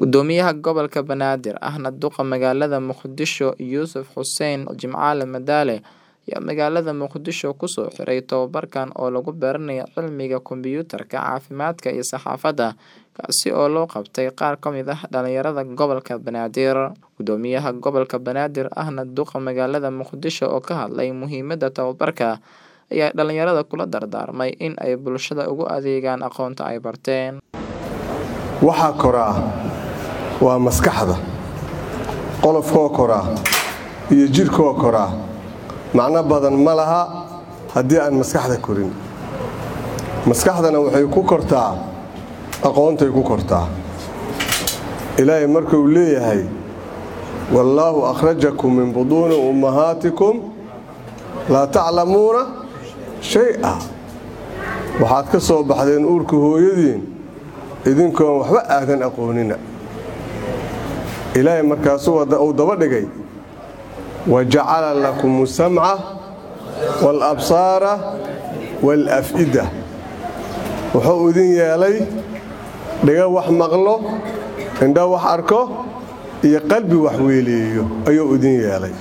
Guddoomiyaha Gobolka Banaadir ahna duqa magaalada Muqdisho Yuusuf Xuseen Jimcaale Madaane ayaa magaalada Muqdisho ku soo xiray tababarkan oo lagu baranayo cilmiga kombiyuutarka, caafimaadka iyo saxaafadda, kaasi oo loo qabtay qaar ka mid ah dhalinyarada gobolka Banaadir. Guddoomiyaha Gobolka Banaadir ahna duqa magaalada Muqdisho oo ka hadlay muhiimadda tababarka ayaa dhalinyarada kula dardaarmay in ay bulshada ugu adeegaan aqoonta ay barteen. waxaa koraa waa maskaxda qolofkoo koraa iyo jidhkoo koraa macno badan ma laha haddii aan maskaxda korin maskaxdana waxay ku kortaa aqoontay ku kortaa ilaahay markuu leeyahay wallaahu akhrajakum min buduuni ummahaatikum laa taclamuuna shay-a waxaad ka soo baxdeen uurka hooyadiin idinkoon waxba aadan aqoonina ilaahay markaasuu uu daba dhigay wa jacala lakum asamca waalabsaara waalaf'ida wuxuu idin yeelay dhiga wax maqlo indho wax arko iyo qalbi wax weeleeyo ayuu idin yeelay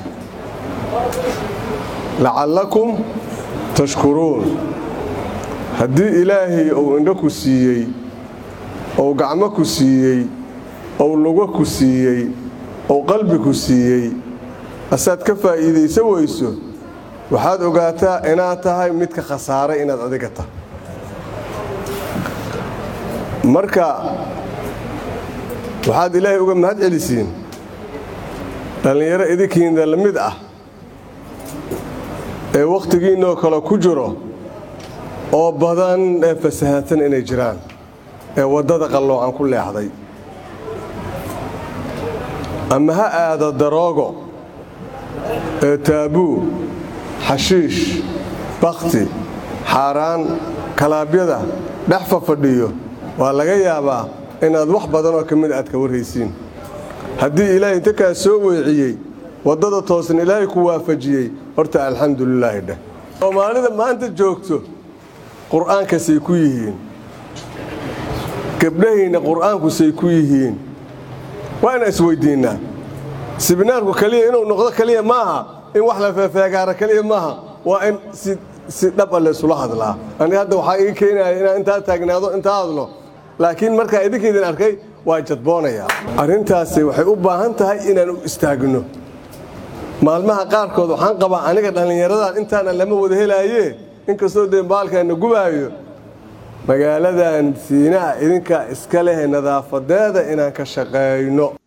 lacallakum tashkuruun haddii ilaahay uu indho ku siiyey ou gacmo ku siiyey ou lugo ku siiyey ou qalbi ku siiyey asaad ka faa'iidaysan weyso waxaad ogaataa inaad tahay midka khasaaray inaad adiga tahay marka waxaad ilaahay uga mahad celisiin dhallinyaro idinkiinda la mid ah ee wakhtigiinnoo kale ku jiro oo badan ee fasahaadsan inay jiraan ee waddada qalloocan ku leexday ama ha aado daroogo ee taabuu xashiish bakhti xaaraan kalaabyada dhex fafadhiyo waa laga yaabaa inaad wax badanoo ka mid aad ka warraysiin haddii ilaahay inta kaa soo weeciyey waddada toosan ilaahay ku waafajiyey horta alxamdulilaahi dheh soomaalida maanta joogto qur'aankasay ku yihiin gabdhahayna qur'aankusay ku yihiin waa inaan isweyddiinnaa sibinaarku kaliya inuu noqdo kaliya maaha in wax la feefeegaara kaliya maaha waa in si dhaba laysula hadlaa aniga hadda waxaa ii keenaya inaan intaa taagnaado intaa hadlo laakiin markaa idinkaydin arkay waa jadboonayaa arrintaasi waxay u baahan tahay inaan u istaagno maalmaha qaarkood waxaan qabaa aniga dhallinyaradan intaana lama wada helaaye inkastoo dee baalkaana gubaayo magaaladan siinaa idinkaa iska leh nadaafadeeda inaan ka shaqayno